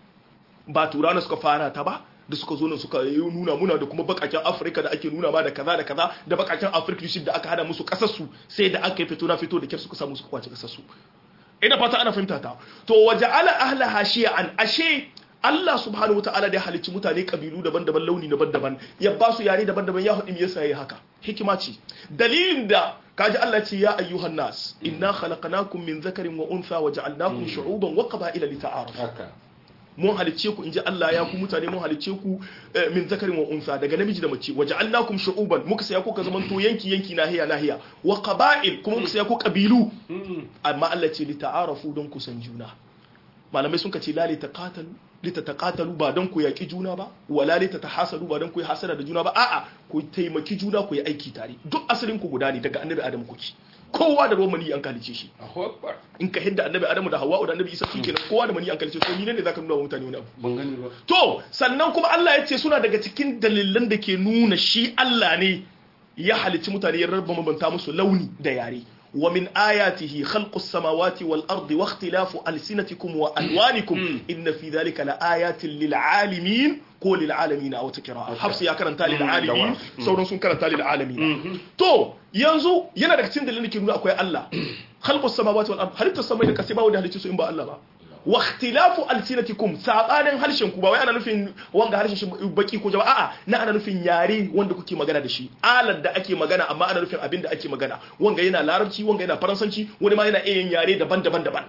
ba turawa suka fara ta ba da suka zo nan suka yi nuna muna da kuma bakaken afirka da ake nuna ma da kaza da kaza da bakaken afirka du Sud da aka hada musu kasarsu sai da aka yi fito na fito da kyar suka samu suka kwace kasarsu ina fata ana fahimta ta to waje ala ahlaha shi'an ashe Allah subhanahu wataala da ya halicci mutane kabilu daban-daban launi daban-daban ya ba su yare daban-daban ya hudu me yasa yayi haka hikima ce dalilin da kaji Allah ce ya ayyuhan nas inna khalaqnakum min dhakarin wa untha wa ja'alnakum shu'uban wa qaba'ila lita'arafu haka mun halicce ku inji Allah ya ku mutane mun halicce ku eh, min zakarin wa unsa daga namiji da mace waja'alnakum shu'uban muka saya ku ka zaman to yanki yanki nahiya nahiya wa qaba'il kuma muka saya ku kabilu amma Allah ce li ta'arafu don ku san juna malamai sun ce la li taqatalu li tataqatalu ba don ku yaki juna ba wala li tatahasadu ba don ku yi hasada da juna ba a'a ku taimaki juna ku yi aiki tare duk asalin ku guda ne daga annabi Adam kuke kowa da ruwan mani an kalice shi Allahu akbar in ka hidda annabi Adamu da Hawwa da annabi Isa su kenan kowa da mani an kalice to ni ne zaka nuna wa mutane wani abu ban gani ba To, sannan kuma Allah ya ce suna daga cikin dalilan da ke nuna shi Allah ne ya halicci mutane ya rarraba mabanta musu launi da yare. Wa min ayatihi khalqus samawati wal ardi wa ikhtilafu alsinatikum wa alwanikum inna fi dhalika la ayatin lil alamin ko lil alamin a wata kira'a. Hafsu ya karanta lil alamin sauran sun karanta lil alamin. To, yanzu yana daga cikin dalilan da ke nuna akwai Allah. Khalqus samawati wal ardi halittar samai da kasai ba wanda halicci su in ba Allah ba. wa ikhtilafu alsinatikum sabanin harshen ku ba wai ana nufin wanga harshen shi baki ko jama'a a'a na ana nufin yare wanda kuke magana da shi alar da ake magana amma ana nufin abin da ake magana wanga yana larabci wanga yana faransanci wani ma yana iya yin yare daban-daban daban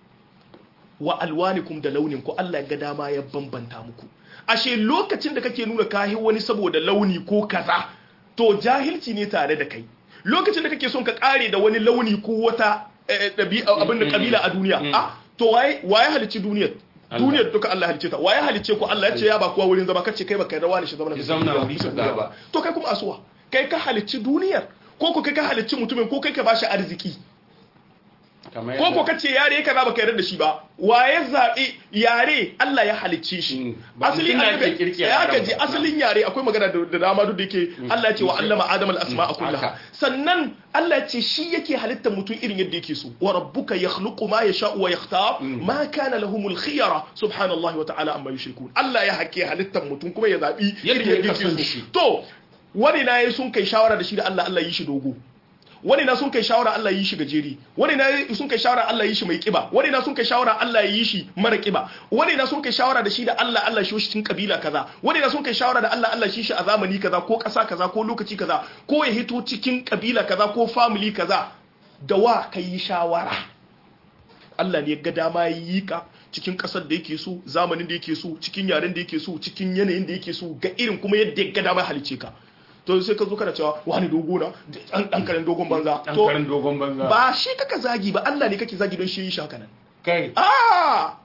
wa alwanikum da launin ku Allah ga dama ya bambanta muku ashe lokacin da kake nuna kahi wani saboda launi ko kaza to jahilci ne tare da kai lokacin da kake son ka kare da wani launi ko wata eh, ɗabi'a abin da kabila a duniya a to waye waye halicci duniyar Allah. duniyar duka Allah halicce ta waye halicce ku Allah ya ce ya ba kowa wurin zama kace kai baka yarda wani shi zama Ya zauna wuri kaza ba. to kai kuma asuwa kai ka halicci duniyar ko ko kai ka halicci mutumin ko kai ka bashi arziki kamar ko ko yadda- kace yare kaza baka yarda da shi ba waye zabi yare Allah ya halicce shi Mm. Ba asali mutum na annabi ke kirkira ya yaran kaji ba. asalin yare akwai magana da da dama duk da yake Allah ya ce wa allama adam al asma'a kullaha haka. sannan Allah ya ce shi yake halittar mutum irin yadda yake so wa rabbuka yakhluqu ma yasha'u wa yakhtar ma kana lahumul khiyara subhanallahi wa ta'ala amma yushrikun Allah ya hake halittar mutum kuma ya zabi Yadda irin ya son so shi. to wani na yi sun kai shawara da shi da Allah Allah yi shi dogo wani na sun kai shawara Allah yi shi gajeri wani na sun kai shawara Allah yi shi mai kiba wani na sun kai shawara Allah yi shi mara kiba wani na sun kai shawara da shi da Allah Allah shi cikin kabila kaza wani na sun kai shawara da Allah Allah shi shi a zamani kaza ko kasa kaza ko lokaci kaza ko ya hito cikin kabila kaza ko family kaza da wa ka yi shawara Allah ne ya ga dama ya yi ka cikin kasar da yake so zamanin da yake so cikin yaren da yake so cikin yanayin da yake so ga irin kuma yadda ya ga dama ya halice ka to sai ka zo kana cewa wani dogo na dan dan karen dogon banza dan to karin dogon banza ba shi kaka zagi ba Allah ne kake zagi don shi yi shi haka nan kai ah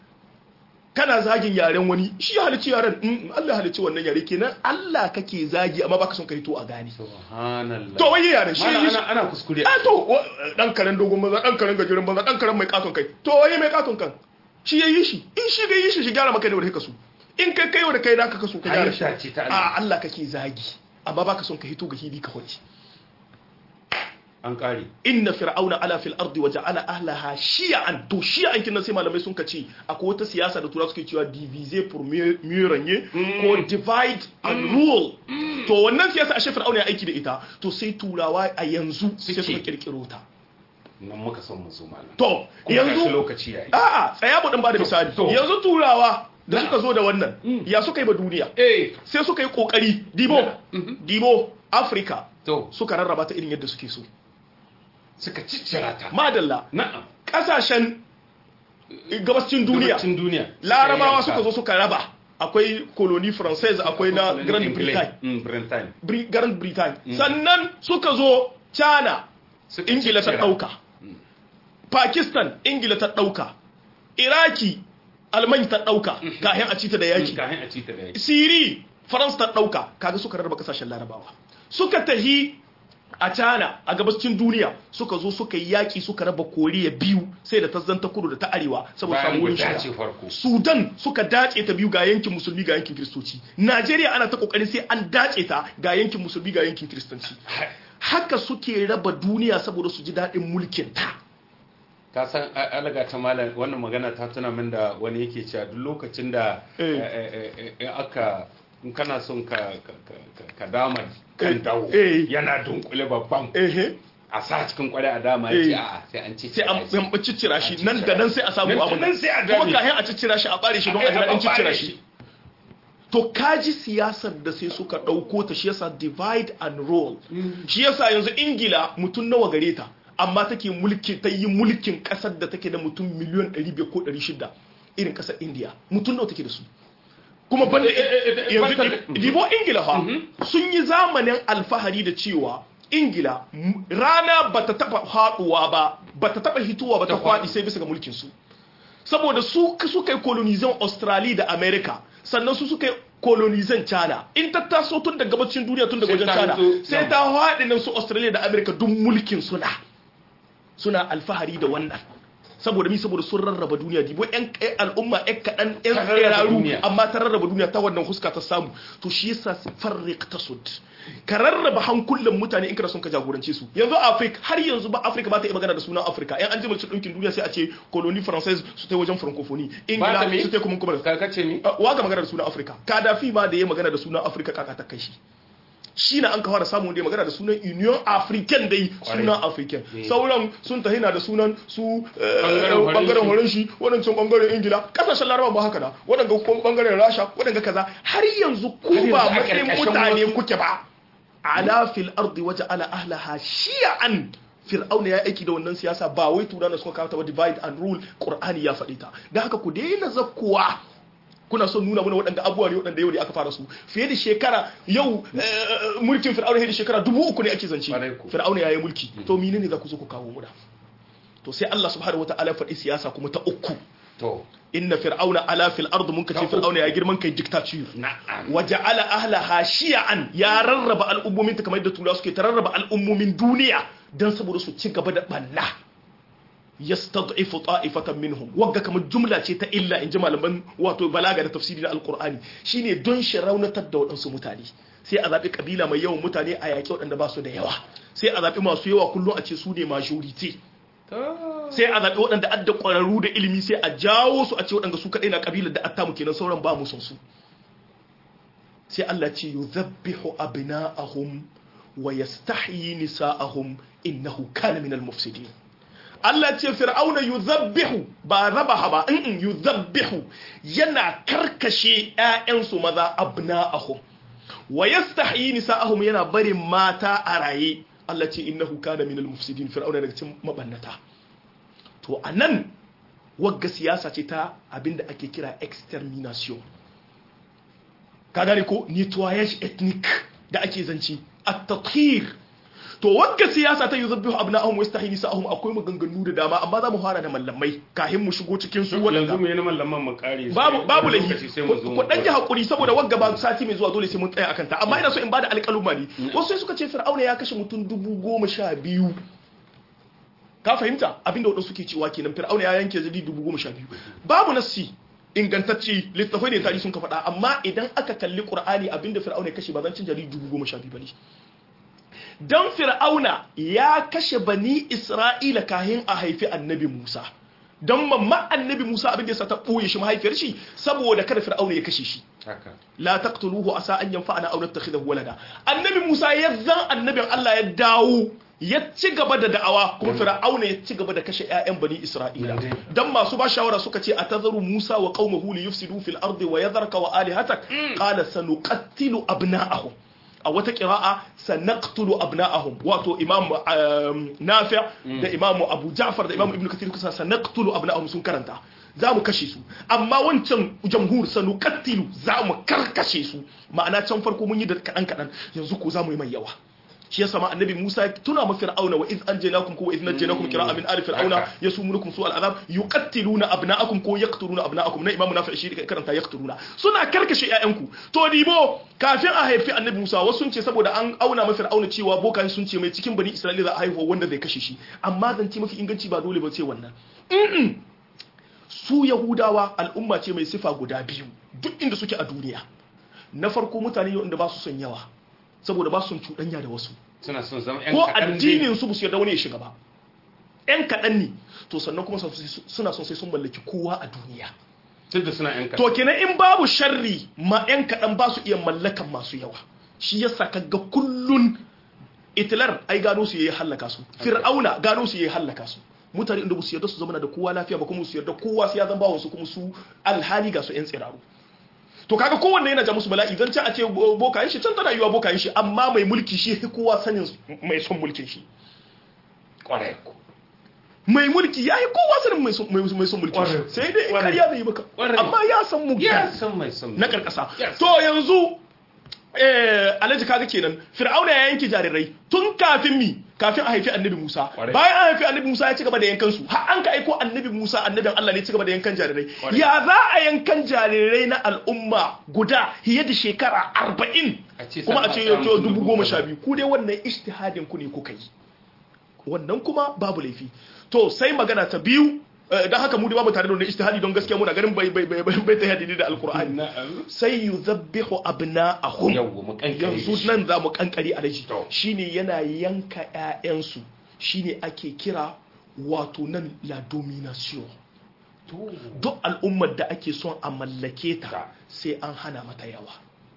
kana zagin yaren wani shi ya halicci yaren Mm, Allah ya halicci wannan yare kenan Allah kake zagi amma baka son ka hito a gane subhanallah to wai yaren shi Malam, yi shi ana ana kuskure a to wa- dan karen dogon banza dan karen gajeren banza dan karen mai katon kai to waye mai katon kan shi ya yi shi in shi ga yi shi shi gyara maka ne wanda ka so in kai kai wanda kai da ka kaso ka gyara shi Halitta ce ta Allah. a Allah kake zagi amma baka son ka hito ga hili ka hoci an kare inna fir'auna ala fil ardi wa ja'ala ahlaha shi'an to shi'an kin nan sai malamai sun kace akwai wata siyasa da turawa suke cewa diviser pour mieux mieux régner ko divide and rule to wannan siyasa a fir'auna ya aiki da ita to sai turawa a yanzu sai Suke. suka kirkiro ta nan muka son mu zo malam to Kuma gashi yanzu lokaci yayi a'a tsaya mu dan ba da misali to. yanzu turawa da Na. suka zo da wannan Mm. ya suka yi ba duniya eh sai suka yi kokari dibo Na. Mhm. dibo afirka to suka rarraba ta irin yadda suke so suka ciccira ta madalla na'am kasashen gabascin duniya Gabacin duniya larabawa suka zo suka raba akwai colony française akwai na grand britain mm britain Bri- grand britain sannan suka zo china Suka ingila ta ciccira. dauka pakistan ingila ta dauka iraki alman ta dauka kayan a cita da yaki kayan a ci ta da yaki siri france ta dauka kaga suka rarraba kasashen larabawa suka tahi a China a gabascin duniya suka zo suka yi yaki suka raba koriya biyu sai da ta zanta kudu da ta arewa saboda bayan samu wurin guda shiga ce farko sudan suka dace ta biyu ga yankin musulmi ga yankin kiristoci najeriya ana ta kokarin sai an dace ta ga yankin musulmi ga yankin kiristanci haka suke raba duniya saboda su ji daɗin mulkin ta ka san a- alaga ta malam wannan magana ta tuna min da wani yake cewa duk lokacin da Eh. eh, eh, eh, eh, aka in kana son ka ka- ka- ka- ka dama kan Eh, dawo eh. yana dunkule babban ehe a sa cikin kwale a dama Eh. ya ce a'a sai an ci sai an an ciccira shi nan da nan sai a samu Nan da abu nan sai a kuma dame. kayan a ciccira shi a bare shi don a Eh, ji a daɗin ciccira bare shi shi. to kaji siyasar da sai suka ɗauko ta shi yasa divide and rule shi yasa yanzu ingila mutum nawa gare ta amma take mulki ta yi mulkin ƙasar da take da mutum miliyan 500 ko 600 irin ƙasar india mutum nawa take da su kuma banda Eh, eh, eh, yanzu banda- dibo ingila fa sun yi zamanin alfahari da cewa ingila m- rana bata taba haɗuwa ba bata taba hitowa ba ta Ta faɗi. kwaɗi sai bisa ga mulkin su saboda su suka yi kolonizan australia da america sannan su suka yi kolonizan china in ta taso tun da gabacin duniya tun daga Sai wajen ta china hito sai nan. ta haɗe nan su australia da america duk mulkin suna suna alfahari da wannan saboda mi saboda sun rarraba duniya dibo yan kai al'umma yan kaɗan yan Ta rarraba tsiraru duniya. amma ta rarraba duniya ta wannan huska ta samu to shi yasa farriq tasud ka rarraba hankulan mutane in kana son ka jagorance su yanzu Africa har yanzu ba Africa ba ta yi magana da sunan Africa yan an ji mulkin ɗinkin duniya sai a ce colonie française su ta wajen francophonie Ba ta me? ingila su ta kuma kuma ka kace ni waga magana da sunan Africa Kadafi ma da ya magana da sunan Africa kaka ta kai shi shi na an ka fara samun da ya magana da sunan Union African dai Kwarai. sunan African Eh. sauran sun tahi na da sunan su eh, Bangaren horon bangaren shi. horon shi wadancan bangaren Ingila kasashen Laraba ba haka da wadanga kuma bangaren Rasha wadanga kaza har yanzu ku Har ba yanzu a matsayin ƙarƙashin mutane wasu- kuke ba ala fil ardi waja'ala ahlaha shi'an fir'auna ya aiki da wannan siyasa ba wai turana suka kawo ta ba divide and rule qur'ani ya faɗi ta da haka ku daina zakkuwa kuna son nuna mana waɗanda abubuwa ne waɗanda yau ne aka fara su fiye da shekara yau eh, mulkin fir'auna fiye da shekara dubu uku ne ake zance Ƙwarai ko. fir'auna ya yi mulki to mine ne za ku zo ku kawo muna to sai Allah subhanahu wataala ya faɗi siyasa kuma ta uku to inna fir'auna ala fil ard mun Ta kace uku. fir'auna ya girman kai dictature na'am waja'ala ahlaha shi'an ya rarraba al'ummomin ta kamar yadda turawa suke ta rarraba al'ummomin duniya dan saboda su ci gaba da banna yastad'ifu ta'ifatan minhum wagga kamar jumla ce ta illa in ji malaman wato balaga da tafsiri na alqur'ani shine don shi raunatar da waɗansu mutane sai a zaɓi kabila mai yawan mutane a yaƙi waɗanda ba su da yawa sai a zaɓi masu yawa kullum a ce su ne majority sai a zaɓi waɗanda adda ƙwararru da ilimi sai a jawo su a ce waɗanda su kaɗai na ƙabilar da attamu kenan sauran ba mu son su sai Allah ce yuzabbihu abna'ahum wa yastahyi nisa'ahum innahu kana minal mufsidin Allah ce fir'auna yuzabbihu ba rabaha ba in yuzabbihu yana karkashe ƴaƴansu maza abna'ahum wa yastahyi nisa'ahum yana barin mata a raye Allah ce innahu kana minal mufsidin fir'auna daga cikin mabannata to anan wagga siyasa ce ta abinda ake kira extermination ka gane ko nettoyage ethnic da ake zance at-tathhir to wagga siyasa ta yuzabbihu abna'ahum wa yastahi nisa'ahum akwai maganganu da dama amma za mu fara da mallamai kahin mu shigo cikin su yanzu wadanda mu yi na mallaman mu kare babu babu lokaci laifi sai mu zo ku dan ji hakuri saboda wagga ba sati mai zuwa dole sai mun tsaya akan ta amma ina so in bada alƙaluma ne wasu sai suka ce fir'auna ya kashe mutum dubu goma sha biyu ka fahimta abinda wadansu suke cewa kenan fir'auna ya yanke zali dubu goma sha biyu babu nassi ingantacce littafai ne tarihi sun ka faɗa amma idan aka kalli qur'ani abinda fir'auna ya kashe ba zan cin jari dubu goma sha biyu bane dan fir'auna ya kashe bani isra'ila kahin a haifi annabi musa don mamma annabi musa abinda ya sa ta ɓoye shi mahaifiyar shi saboda kada fir'auna ya kashe shi haka la taqtuluhu asa an yanfa'ana aw nattakhidahu walada annabi Musa ya zan annabin Allah ya dawo ya ci gaba da da'awa kuma fir'auna ya ci gaba da kashe ƴaƴan bani isra'ila dan masu ba shawara suka ce atazaru musa wa qaumahu li yufsidu fil ardi wa yadharka wa alihatak qala sanuqattilu abna'ahum a wata qira'a sanaqtulu abna'ahum wato imam nafi' da imam abu ja'far da imam ibnu kathir kusa sanaqtulu abna'ahum sun karanta za mu kashe su amma wancan jamhur sanu kattilu za mu karkashe su ma'ana can farko mun yi da kaɗan kaɗan yanzu ko za mu yi mai yawa shi yasa ma annabi Musa tuna ma fir'auna wa iz anjaynakum ko wa iz najaynakum qira'a min ali fir'auna yasumunukum su al'azab yuqattiluna abna'akum ko yaqtuluna abna'akum na imamu nafi shi karanta yaqtuluna suna karkashe ƴaƴanku to dibo kafin a haifi annabi Musa wasu sun ce saboda an auna ma fir'auna cewa bokan sun ce mai cikin bani Isra'ila za a haifa wanda zai kashe shi amma zance mafi inganci ba dole ba ce wannan su yahudawa al'umma ce mai sifa guda biyu duk inda suke a duniya na farko mutane yau inda ba su son yawa saboda ba su son cuɗanya da wasu suna son zama ƴan ko kaɗan addinin su su yarda wani ya shiga ba ƴan kaɗan ne to sannan kuma suna son sai sun mallaki kowa a duniya duk da suna ƴan kaɗan to kenan in babu sharri ma ƴan kaɗan ba su iya mallakan masu yawa shi yasa kaga kullun Hitler ai gano su yayi hallaka su Fir'auna gano su yayi hallaka su mutane inda su yarda su zama da kowa lafiya ba kuma su yarda kowa sai ya zama bawon su kuma su alhali ga su yan tsiraru to kaga kowanne yana ja musu bala'i zan ci a ce bokayen shi can tana yiwa bokayen shi amma mai mulki shi ya kowa sanin mai son mulkin shi kwarai ko mai mulki ya yi kowa sanin mai son mai son mulkin shi Ƙwarai. sai dai Ƙwarai. kariya zai yi maka Ƙwarai. amma ya san mu ya san mai son na karkasa Yes. to yanzu eh alhaji kaga kenan fir'auna ya yanke jarirai tun kafin mi kafin a haifi annabi Musa Kwarai. bayan an haifi annabi Musa ya ci gaba da yankan su har an ka aiko annabi Musa annabin Allah ne ya ci gaba da yankan jarirai Kwarai. ya za a yankan jarirai na al'umma guda fiye da shekara arba'in A ce kuma a ce sama- to dubu goma sha biyu ku dai wannan ijtihadin ku ne kuka yi wannan kuma babu laifi to sai magana ta biyu eh, don haka mu da babu tare da wannan ijtihadi don gaskiya muna ganin bai bai bai bai bai ta yadda da alqur'ani na'am sai yuzabbihu abna'ahum yawwa mu kankare yanzu shi. nan za mu kankari alaji To. shine yana yanka ƴaƴansu shine ake kira wato nan la domination to duk al'ummar da ake son a mallake ta Ta. sai an hana mata yawa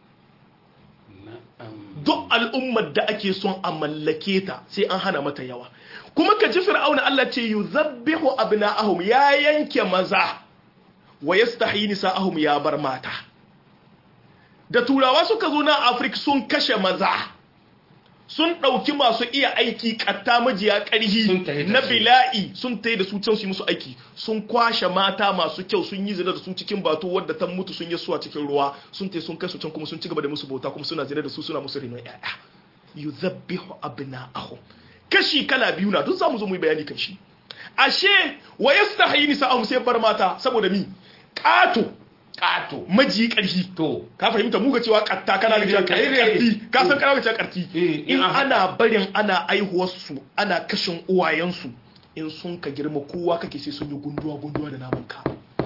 na'am duk al'ummar da ake son a mallake ta sai an hana mata yawa kuma ka ji fir'auna Allah ce yuzabbihu abna'ahum ya yanke maza wa yastahi nisa'ahum ya bar mata da turawa suka zo na Afirka sun kashe maza sun ɗauki masu iya aiki ƙatta majiya Sun tahi ƙarhi da na su. bila'i sun tayi da su can su yi musu aiki sun kwashe mata masu kyau sun yi zina da su cikin bato wadda ta mutu sun yi suwa cikin ruwa sun tayi sun kai su can kuma sun ci gaba da musu bauta kuma suna zina da su suna musu renon ƴaƴa yuzabbihu abna'ahum kashi kala biyu na duk zamu zo mu yi bayani kan shi ashe wa yastahi nisa'ahum sai bar mata saboda mi ƙato kato maji ƙarfi to ka fahimta mu ga cewa katta kana ga cewa Eh, eh, eh. karti ka san kana ga cewa karti Eh, in in an ana barin ana aihuwar su ana kashin uwayen su in sun ka girma kowa kake sai sun yi gunduwa gunduwa da naman ka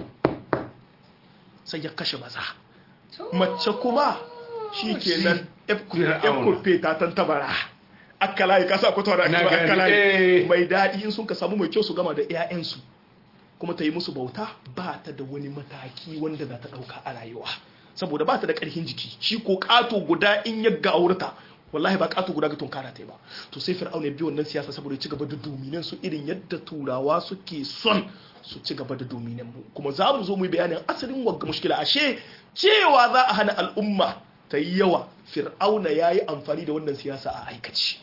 sai ya kashe maza mace kuma shikenan Fir'auna. efkurfe ta tantabara akkalayi ka sa kwata da Na ake gani, akkalayi eh. mai daɗi in sun ka samu mai kyau su gama da 'ya'yansu kuma ta yi musu bauta ba ta da wani mataki wanda za ta ɗauka a rayuwa saboda ba ta da ƙarfin jiki shi ko ƙato guda in ya gaurta wallahi ba ƙato guda ga tunkara ta yi ba to sai fir'auna ya bi wannan siyasa saboda ya ci gaba da dominin su irin yadda turawa suke son su ci gaba da dominin mu kuma za mu zo mu yi bayanin asalin wagga mushkila ashe cewa za a hana al'umma ta yi yawa fir'auna ya yi amfani da wannan siyasa a aikaci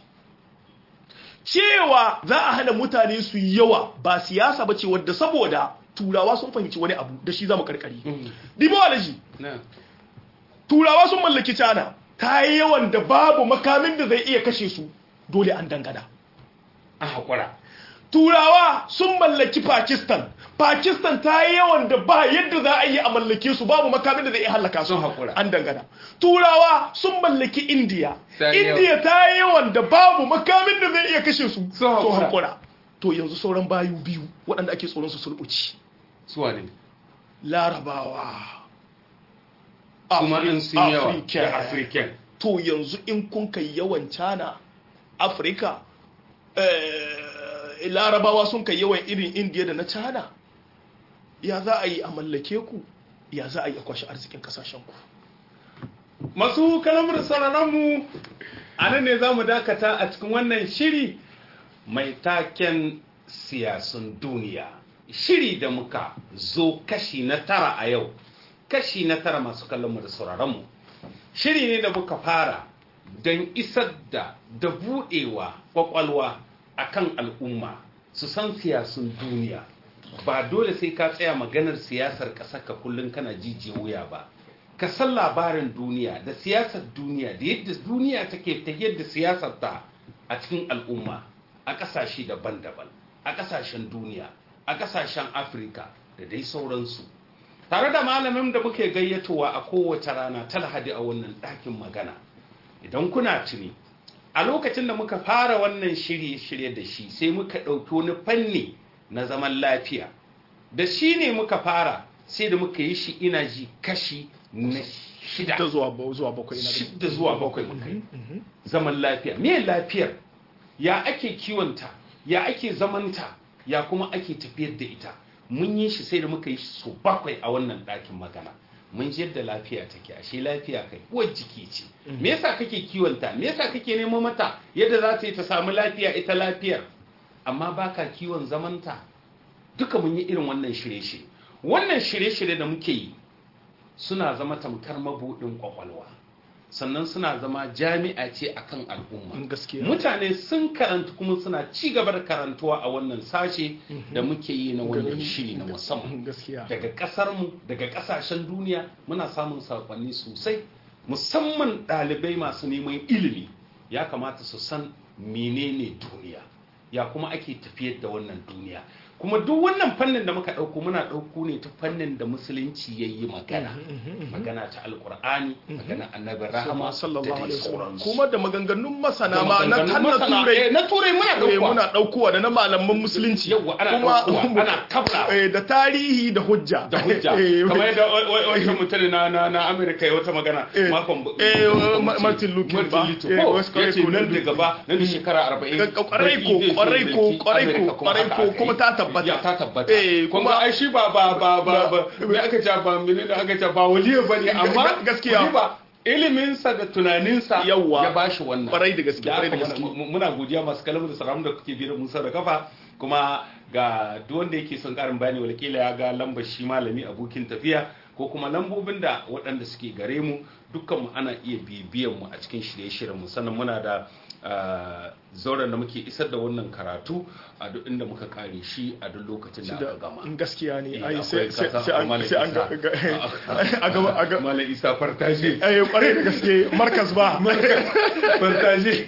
cewa za a hana mutane su yi yawa ba siyasa ba ce wadda saboda turawa sun fahimci wani abu da shi za mu karkari dibo alaji na turawa sun mallaki cana ta yi yawan da babu makamin da zai iya kashe su dole an dangana an haƙura turawa sun mallaki pakistan pakistan ta yi yawan da ba yadda za a yi a mallake su babu makamin da zai iya hallaka su Sun haƙura. an dangana turawa sun mallaki indiya Ta yi yawa. indiya ta yi yawan da babu makamin da zai iya kashe su Sun haƙura. haƙura to yanzu sauran bayu biyu waɗanda ake tsoron su sulɓuci suwa ne larabawa kuma in sun yawa African. da african to yanzu in kun kai yawan cana afirka eh, larabawa sun kai yawan irin indiya da na cana ya za a yi a mallake ku ya za a yi a kwashe arzikin kasashenku masu kalamar sauraronmu a nan ne za mu dakata a cikin wannan shiri mai taken siyasun duniya shiri da muka zo kashi na tara a yau kashi na tara masu kallonmu da sauraronmu shiri ne da muka fara don isar da da buɗewa kwakwalwa akan al'umma su san siyasun duniya ba dole sai ka tsaya maganar siyasar ƙasar ka kullum kana jijiya wuya ba ka san labarin duniya da siyasar duniya da yadda duniya take ta yadda siyasar ta a cikin al'umma a ƙasashe daban-daban a ƙasashen duniya a ƙasashen afirka da dai sauransu tare da malamin da muke gayyatowa a kowace rana ta lahadi a wannan ɗakin magana idan kuna tuni a lokacin da muka fara wannan shirye-shirye da shi sai muka ɗauki wani fanni na zaman lafiya da shi ne muka fara sai da muka yi shi ina ji kashi na shida ta zuwa ba- zuwa bakwai na shida zuwa bakwai muka yi zaman lafiya me lafiyar ya ake kiwonta ya ake zamanta ya kuma ake tafiyar da ita mun yi shi sai da muka yi so bakwai a wannan ɗakin magana mun ji yadda lafiya take ashe lafiya kai uwar jiki ce me yasa kake kiwonta me yasa kake nemo mata yadda za ta yi ta samu lafiya ita lafiyar amma baka kiwon zamanta duka mun yi irin wannan shirye-shirye wannan shirye-shirye da muke yi suna zama tamkar mabuɗin kwakwalwa sannan suna zama jami'a ce akan al'umma gaskiya mutane sun karanta kuma suna ci gaba da karantuwa a wannan sashe da muke yi na wannan shiri na musamman gaskiya daga ƙasarmu daga ƙasashen duniya muna samun saƙonni sosai musamman ɗalibai masu neman ilimi ya kamata su san menene duniya ya kuma ake tafiyar da wannan duniya kuma duk wannan fannin da muka ɗauko muna ɗauko ne ta fannin da musulunci ya yi magana magana ta alƙur'ani magana annabin rahama da sallallahu dai alaihi wasallam sauransu kuma da maganganun masana Da ma na maganganun kan na masana, turai eh, na turai muna eh, ɗaukowa. muna ɗaukowa da na malaman musulunci Yawwa, ana Kuma- ɗaukowa, ana kabla. eh, da tarihi da hujja da hujja Eh, kamar yadda wata mutum na na na Amerika ya wata magana Eh, makon eh, Ma- Martin Luther ba. Martin Eh, Luther ko wasu ya ce kwarai ko nan na- da gaba nan da shekara arba'in kwarai ko, kwarai ko, kwarai ko, kwarai ko, kuma ta tabbata. ya ta tabbata Eh, kuma kuma- ai shi ba ba ba ba ba me aka ce ba mene da aka ce ba waliya bane amma gaskiya. ku ba iliminsa da tunaninsa Yawwa. ya bashi wannan Kwarai da gaske, Da kwarai da haka gaske. muna- muna godiya masu kalamu da salamu da kuke biyar musa da kafa kuma ga duk wanda yake son karin bayani walƙila ya ga lambar shi malami abokin tafiya ko kuma lambobin da waɗanda suke gare mu dukkan mu ana iya bibiyan mu a cikin shirye-shiryen mu sannan muna da ah, zauren da muke isar da wannan karatu a duk inda muka kare shi a duk lokacin da aka gama gaskiya ne Eh, ai akwai sai sai kasa sai a an Malam sai an ga Isa. ga- a gaba a ga Malam Isa fartaje eh kwarai da gaske markas ba fartaje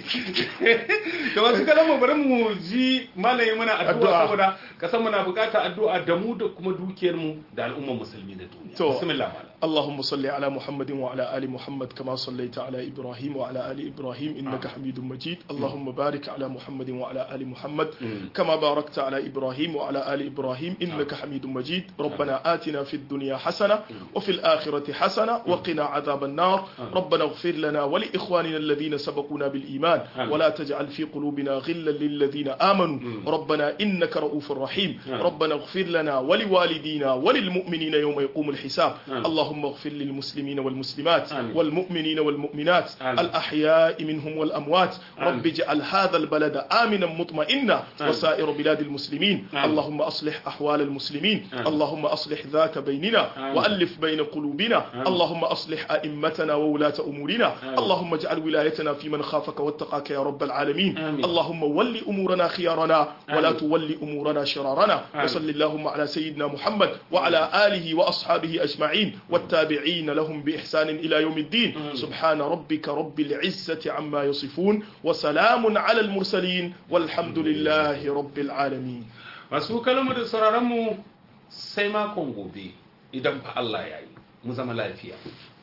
da wasu kalamu bari mu ji malayi muna addu'a Addu'a. saboda kasan muna bukata addu'a da mu da kuma dukiyar mu da al'ummar musulmi da duniya To. bismillah malam اللهم صل على محمد وعلى آل محمد كما صليت على إبراهيم وعلى آل إبراهيم إنك حميد مجيد اللهم بارك على محمد وعلى آل محمد كما باركت على إبراهيم وعلى آل إبراهيم إنك حميد مجيد ربنا آتنا في الدنيا حسنة وفي الآخرة حسنة وقنا عذاب النار ربنا اغفر لنا ولإخواننا الذين سبقونا بالإيمان آمين. ولا تجعل في قلوبنا غلا للذين آمنوا ربنا إنك رؤوف رحيم آمين. ربنا اغفر لنا ولوالدينا وللمؤمنين يوم يقوم الحساب آمين. اللهم اغفر للمسلمين والمسلمات آمين. والمؤمنين والمؤمنات آمين. الأحياء منهم والأموات آمين. رب اجعل هذا البلد آمنا مطمئنا آمين. وسائر بلاد المسلمين آمين. اللهم أصلح أحوال المسلمين آمين. اللهم أصلح ذات بيننا آمين. وألف بين قلوبنا آمين. اللهم أصلح أئمتنا وولاة أمورنا آمين. اللهم اجعل ولايتنا في من خافك واتقاك يا رب العالمين آمين. اللهم ول أمورنا خيارنا ولا آمين. تول أمورنا شرارنا آمين. وصل اللهم على سيدنا محمد وعلى آله وأصحابه أجمعين والتابعين لهم بإحسان إلى يوم الدين آمين. سبحان ربك رب العزة عما يصفون وسلام على المرسلين والحمد لله رب العالمين masu kalamu da sauraron mu sai makon gobe idan fa Allah ya yi mu zama lafiya